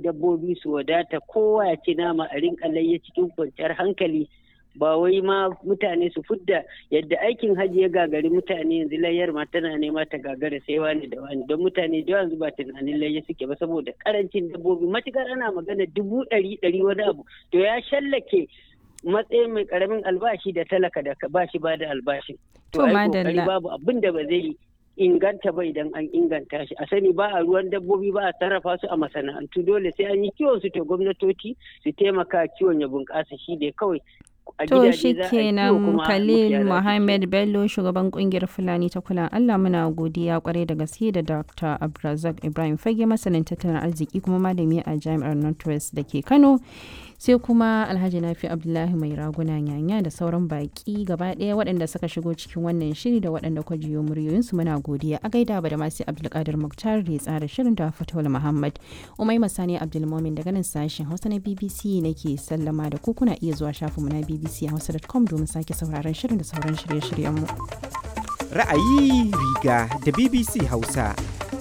dabbobi su wadata kowa ya ci nama a rinka layya cikin kwanciyar hankali ba wai ma mutane su fudda yadda aikin hajji ya gagari mutane yanzu layyar ma tana nema ta gagara sai wani da wani don mutane da yanzu ba tunanin layya suke ba saboda karancin dabbobi matukar ana magana dubu ɗari ɗari wani abu to ya shallake matsayin mai karamin albashi da talaka da ba shi ba da albashin to ai kokari babu abin da ba zai inganta ba idan an inganta shi a sani ba a ruwan dabbobi ba a sarrafa su a masana'antu dole sai an yi kiwon su to gwamnatoci su taimaka kiwon ya bunƙasa shi ne kawai To shi kenan Khalil Mohammed Bello shugaban kungiyar Fulani ta kula Allah muna godiya kwarai da gaske da Dr. Abdulrazak Ibrahim Fage masanin tattalin arziki kuma malami a Jami'ar Northwest da ke Kano sai kuma Alhaji Nafi Abdullahi mai raguna yanya da sauran baki gaba ɗaya waɗanda suka shigo cikin wannan shiri da waɗanda kwa jiyo muryoyinsu muna godiya a gaida ba da masu Abdulkadir Muktar da ya tsara shirin da Fatawul Muhammad Umai Masani Abdulmomin daga nan sashen Hausa na BBC nake sallama da ku kuna iya zuwa shafinmu na bbchausa.com domin sake sauraron shirin da sauran shirye-shiryenmu. Ra'ayi riga da BBC Hausa.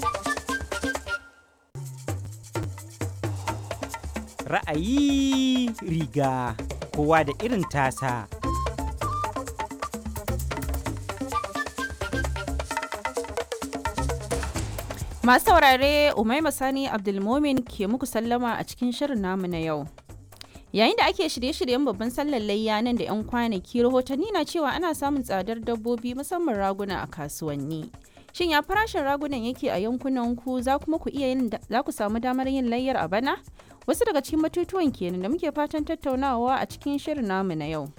Ra'ayi riga kowa da irin tasa. Masu saurare Umaima Sani Abdulmomin ke muku sallama a cikin shirin namu na yau. yayin da ake shirye-shiryen babban sallar layya nan da 'yan kwanaki rahotanni na cewa ana samun tsadar dabbobi musamman raguna a kasuwanni shin ya farashin ragunan yake a yankunan ku za kuma ku iya yin za ku samu damar yin layyar a bana wasu daga cikin batutuwan kenan da muke fatan tattaunawa a cikin shirin namu na yau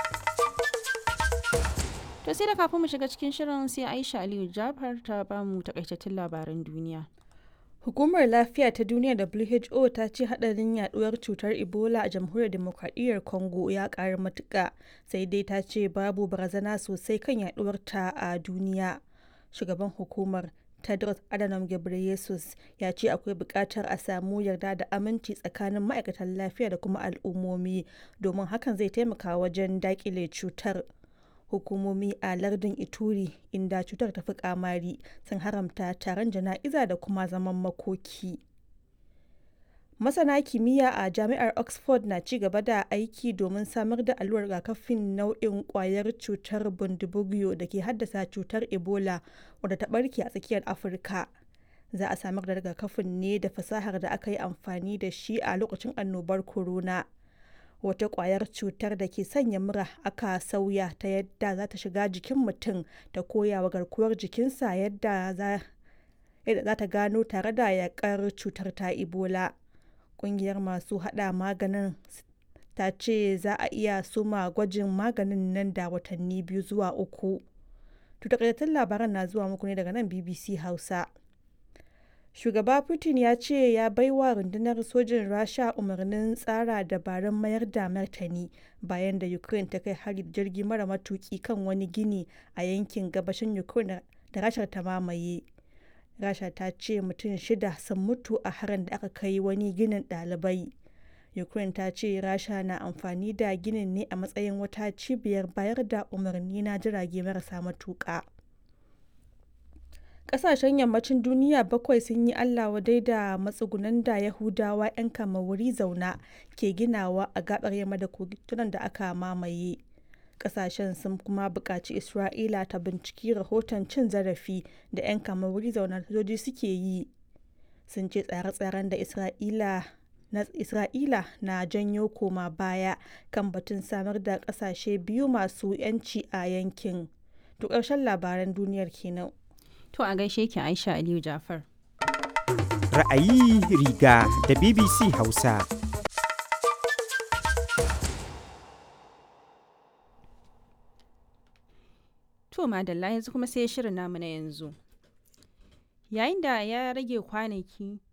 to sai da kafin mu shiga cikin shirin sai aisha aliyu jafar ta bamu takaitattun labaran duniya Hukumar Lafiya ta Duniya WHO ta ce hadarin yaduwar cutar Ebola a Jamhuriyar Demokradiyyar Congo ya ƙara matuƙa, sai dai ta ce babu barazana sosai kan yaduwar ta a duniya. Shugaban hukumar Tedros Adhanom Ghebreyesus ya ce akwai buƙatar a samu yarda da aminci tsakanin ma'aikatan lafiya da kuma al'ummomi domin hakan zai taimaka wajen daƙile cutar. hukumomi a lardin ituri inda cutar ta fi kamari sun haramta taron jana'iza da kuma zaman makoki masana kimiyya a jami'ar oxford na ci gaba da aiki domin samar da allurar rigakafin nau'in kwayar cutar bundibugyo da ke haddasa cutar ebola wadda ta barke a tsakiyar afirka za a samar da rigakafin ne da fasahar da aka yi amfani da shi a lokacin annobar corona wata kwayar cutar da ke sanya mura aka sauya ta yadda za ta shiga jikin mutum ta koya wa garkuwar jikinsa yadda za ta gano tare da yakar cutar ta ebola kungiyar masu hada maganin ta ce za a iya suma gwajin maganin nan da watanni biyu zuwa uku takaitattun labaran na zuwa muku ne daga nan bbc hausa shugaba putin ya ce ya baiwa rundunar sojin rasha umarnin tsara dabarun mayar da martani bayan da ukraine ta kai hari jirgi mara matuki kan wani gini a yankin gabashin ukraine da rashar ta mamaye rasha ta ce mutum shida sun mutu a harin da aka kai wani ginin ɗalibai ukraine ta ce rasha na amfani da ginin ne a matsayin wata cibiyar bayar da umarni na jirage marasa matuƙa. kasashen yammacin duniya bakwai sun yi allah wadai da matsugunan da yahudawa 'yan wuri zauna ke ginawa a gabar yamma da kogunan da aka mamaye kasashen sun kuma buƙaci isra'ila ta binciki rahoton cin zarafi da 'yan wuri zauna sojoji suke yi sun ce tsare-tsaren da isra'ila na isra'ila na janyo koma baya kan batun samar da kasashe biyu masu 'yanci a yankin to ƙarshen labaran duniyar kenan To a gaishe ki Aisha Aliyu Jafar. Ra'ayi riga da BBC Hausa. To madalla yanzu kuma sai shirin namu na yanzu. Yayin da ya rage kwanaki